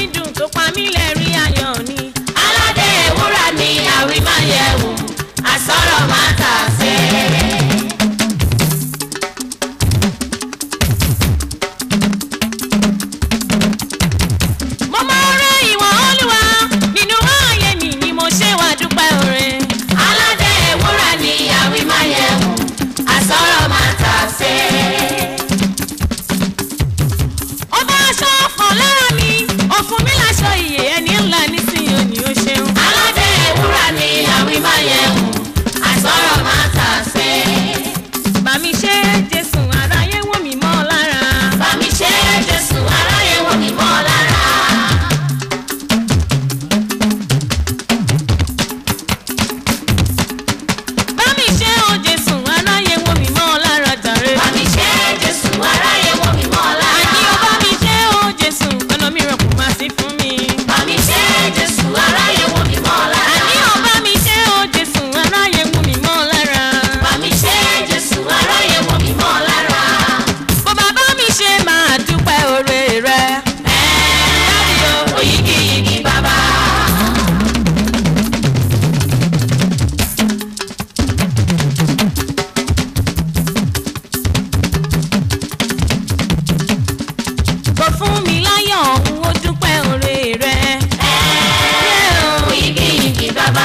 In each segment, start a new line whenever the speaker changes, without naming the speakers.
dùn tó pa mí lẹ́rìn ayọ̀ ni.
aládé ewúrà ni àwímáyẹ̀wò àsọ̀rọ̀ máa tà sí.
mo máa rẹ ìwọ̀n olúwa nínú ààyè mi ni mo ṣe wá dúpẹ́ oore.
aládé ewúrà ni àwímáyẹ̀wò àsọ̀rọ̀ máa tà sí.
ọba aṣọ ọ̀fọ̀ lára mi òfun mi láṣọ ìyè ẹni ńlá nísìnyí ò ní ó ṣeun.
aládé ewúrà ni àwímáyẹ̀wò àsọ̀rọ̀ máa tà sí.
bá mi ṣe jésù aráyé wò mí mọ́ lára.
bàmí ṣe jésù aráyé wò mí mọ́ lára.
bá mi ṣe o jésù aráyé wò mí mọ́ lára jàre.
bàmí ṣe jésù aráyé wò mí mọ́ lára.
àní o bá mi ṣe o jésù ọ̀nà mìíràn kò má sí fún mi.
bàmí ṣe jésù aráyé wò mí mọ́ lára.
àní o bá mi ṣe o jésù aráyé wò mí mọ́ lára.
bàmí ṣe jésù aráyé wò mí mọ́ lára.
bó bàbá mi ṣe máa dúpẹ́ oore rẹ.
Dáàdì o, oyigiyigi bàbá.
kò fún mi láyọ̀ òun ó dúpẹ́ oore rẹ.
Oyigiyigi bàbá.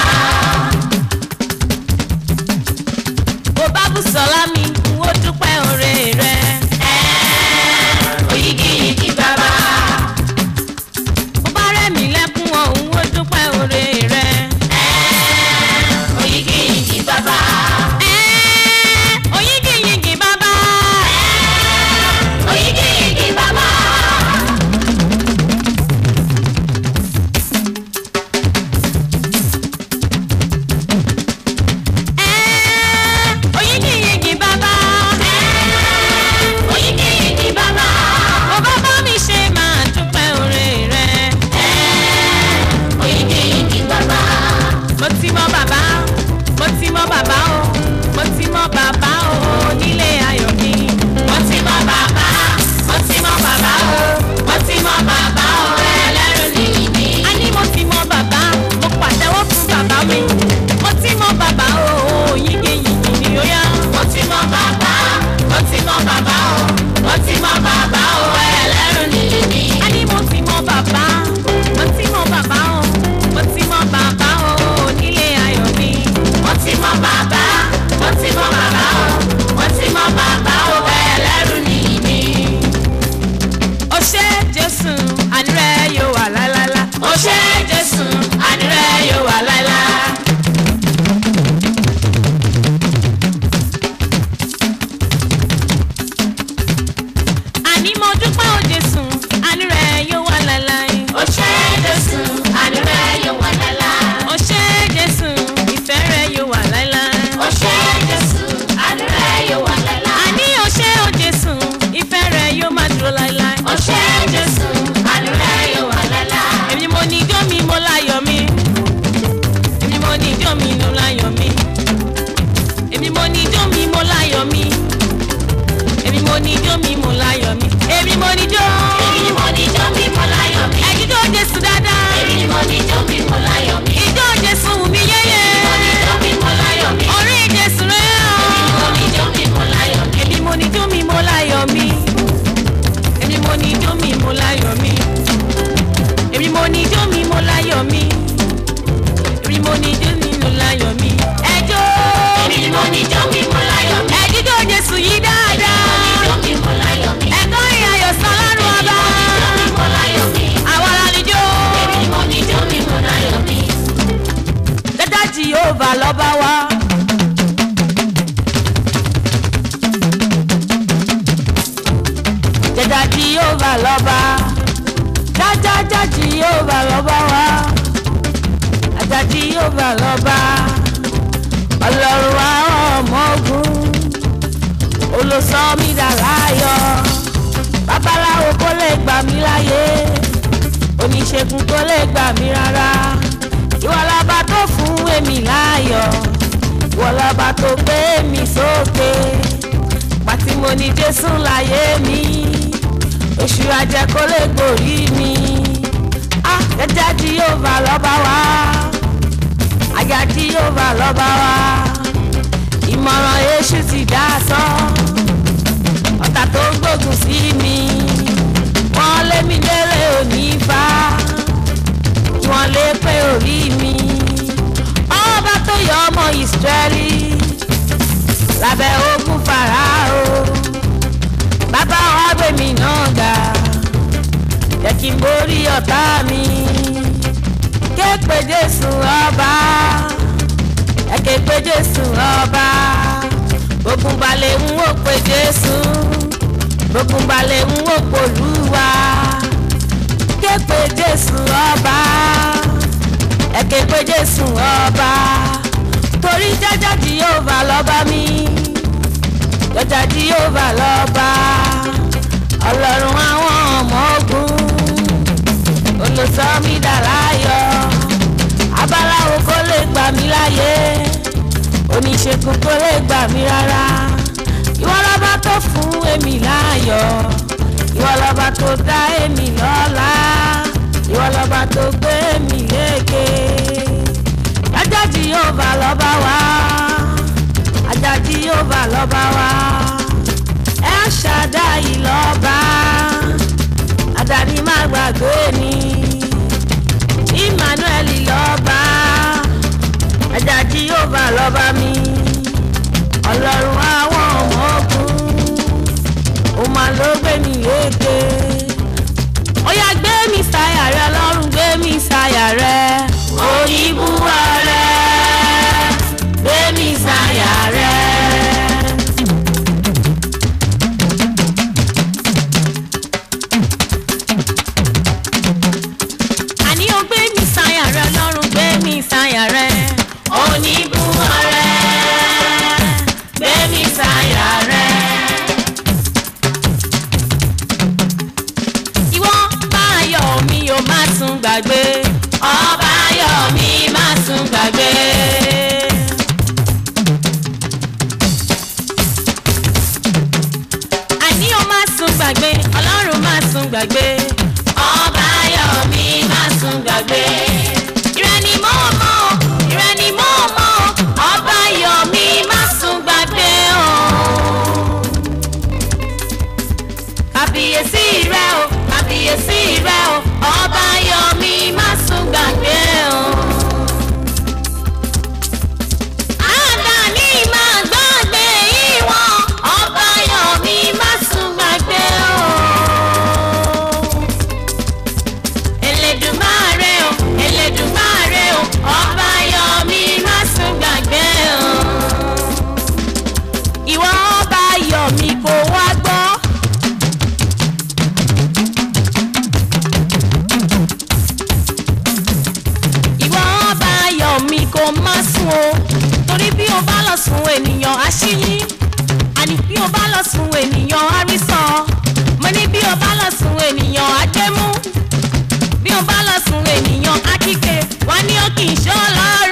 kò bá bùsọ̀lá mi òun ó dúpẹ́ oore rẹ.
Oyigiyigi bàbá.
bó bá rẹ̀ mí lẹ́kún òun ó dúpẹ́ oore rẹ.
Oyigiyigi bàbá.
Ẹ́, oyígiyigì bàbá.
Oyigiyigi bàbá.
Ẹ́, oyígiyigì bàbá.
Oyigiyigi bàbá.
bó bá bá mi ṣe máa dúpẹ́ oore rẹ.
Oyigiyigi bàbá.
mo ti mọ bàbá mo ti mọ bàbá o mo ti mọ bàbá o nílé ayọ̀ mi.
Mo ti mọ bàbá. Mo ti mọ bàbá o. Mo ti mọ bàbá o. Ẹlẹ́rù nìyí mi.
a ní mo ti mọ bàbá mo pàtẹ́wọ́ fún bàbá mi. mo ti mọ bàbá o yígiyigì ni ó yá.
Mo ti mọ bàbá. Mo ti mọ bàbá o. Mo ti mọ bàbá o. Ẹlẹ́rù nìyí mi.
a ní mo ti mọ bàbá mo ti mọ bàbá o mo ti mọ bàbá o nílé ayọ̀ mi.
Mo ti mọ bàbá. Mo ti mọ bàbá o. Mo ti mọ bàbá o. Ẹlẹ́rù nìyí mi.
ó ṣe jésù àní rẹ yóò wà lálálá.
Ó ṣé Jésù, ànírẹ́ yóò wà láéláé.
àní mo dúpẹ́ o jésù àní rẹ yóò wà láláì.
Ó ṣé Jésù, ànírẹ́ yóò wà láéláé.
ó ṣe jésù ìfẹ́ rẹ yóò wà láláì.
Ó ṣé Jésù, ànírẹ́ yóò wà láéláé.
àní ó ṣe o jésù ìfẹ́ rẹ yóò máa dúró láíláí.
Ó ṣé Jésù, ànírẹ́ yóò wà láéláé.
èmi mo ní ijó mi mo láyọ̀ mi. èmi mo ní ijó mi mo láyọ̀ mi. èmi mo ní ijó mi mo láyọ̀ mi. èmi mo ní ijó mi mo láyọ̀ mi. èmi mo ní ijó.
Èmi ni mo ní ijó mi mo láyọ̀ mi.
ẹ̀jíjó jésù dáadáa.
Èmi ni mo ní ijó mi mo láyọ̀ mi.
ijó jésù wù mí yéyé.
Mo ní ijó mi mo láyọ̀ mi.
orí jésù rẹ̀
Mo
hàn.
ní ijó mi mo láyọ̀ mi.
èmi mo ní ijó mi mo láyọ̀ mi. èmi mo ní ijó mi mo láyọ̀ mi. èmi mo ní ijó mi mo láyọ̀ mi. èmi mo ní ijó mi mo láyọ̀ mi. ẹjọ́
Èmi ni mo ní ijó mi mo láyọ̀ mi.
ẹjíjó jésù yìí dáadáa.
Ijó mi mo láyọ̀ mi.
ẹ̀kọ́ ìyàyọ̀ sàn lọ́rùn ọba.
Ijó mi mo láyọ̀ mi.
àwa la níjó.
Èmi ni mo ní ijó mi mo láyọ̀ mi.
dada jehova lọ́ba wa. dada jehova lọ́ba. dájájá jehova lọ́ba wa. ajá jehova lọ́ba. ọlọ́run àwọn ọmọ ogun. olùsọ́mídà láyọ̀. babaláwo kò lè gbà mí láyé. oníṣègùn kò lè gbà mí rárá ìwọ lọba tó fún èmi láàyọ̀ ìwọ lọba tó gbé mi sókè pàtí mo ní jésù láyé mi oṣù ajẹ́ kó lè gbòrí mi Jèhófà lọ́ba wa ìmọ̀ràn èṣù ti dá sán ọ̀tá tó ń gbógun sí mi wọ́n lé mi lérè òní fa kí wọ́n lè pé orí mi ọba tó yọ ọmọ Ísírẹ́lì lábẹ́ ogun Fáráò bàbá wa gbé mi náà ga jẹ́ kí n borí ọ̀tá mi ké pe Jésù ọba ẹ ké pe Jésù ọba ogun balẹ̀ ń wò pe Jésù ogun balẹ̀ ń wò polúwa ké pe Jésù ọba ẹ ké pe Jésù ọba torí jẹ́jẹ́ Jèhófà lọ́ba mi jẹ́jẹ́ Jèhófà lọ́ba ọlọ́run àwọn ọmọ ogun olùsọmídàláyọ̀ abaláwo kò lè gbà mí láyé oníṣègùn kò lè gbà mí rárá ìwọ lọ́ba tó fún èmi láyọ̀ ìwọ lọ́ba tó dá èmi lọ́lá ìwọ lọ́ba tó gbé èmi lékè ajá Jèhófà lọ́ba wa ajá Jèhófà lọ́ba wa ẹ ṣàdáyì lọ́ba àdáni má gbàgbé ni Emmanuel lọ́ba ajá Jèhófà lọ́ba mi ọlọ́run àwọn ọmọ ogun ó máa ló gbé mi lékè ó yá gbé mi sáyà rẹ ọlọ́run gbé mi sáyà rẹ oníbúwa rẹ gbé mi sáyà rẹ. àní ó gbé mi sáyà rẹ ọlọ́run gbé mi sáyà rẹ oníbúwa rẹ gbé mi sáyà rẹ. ìwọ bá ayọ̀ mi ò má tún gbàgbé ọba ayọ̀ mi má tún gbàgbé. àní ó má tún gbàgbé ọlọ́run má tún gbàgbé ọba ayọ̀ mi má tún gbàgbé. ìrẹ́ ni mo mọ̀ ìrẹ́ ni mo mọ̀ ọba ayọ̀ mi má tún gbàgbé o. kàbíyèsí rẹ o kàbíyèsí rẹ o ọba ayọ̀ mi má tún gbàgbé o. Àdáni máa gbàgbé ìwọ̀n ọba ayọ̀ mi má tún gbàgbé o. Elédùmarè o Elédùmarè o ọba ayọ̀ mi má tún gbàgbé o. Ìwọ ọba ayọ̀ mi kò wá gbọ́. ìwọ ọba ayọ̀ mi kò má sùn o torí bí o bá lọ sùn ènìyàn á ṣíyín àní bí o bá lọ sùn ènìyàn á rí sàn mo ní bí o bá lọ sùn ènìyàn á jẹ́ mú bí o bá lọ sùn ènìyàn á kíkè wá ní ó kì í ṣọ́ lọ́rùn.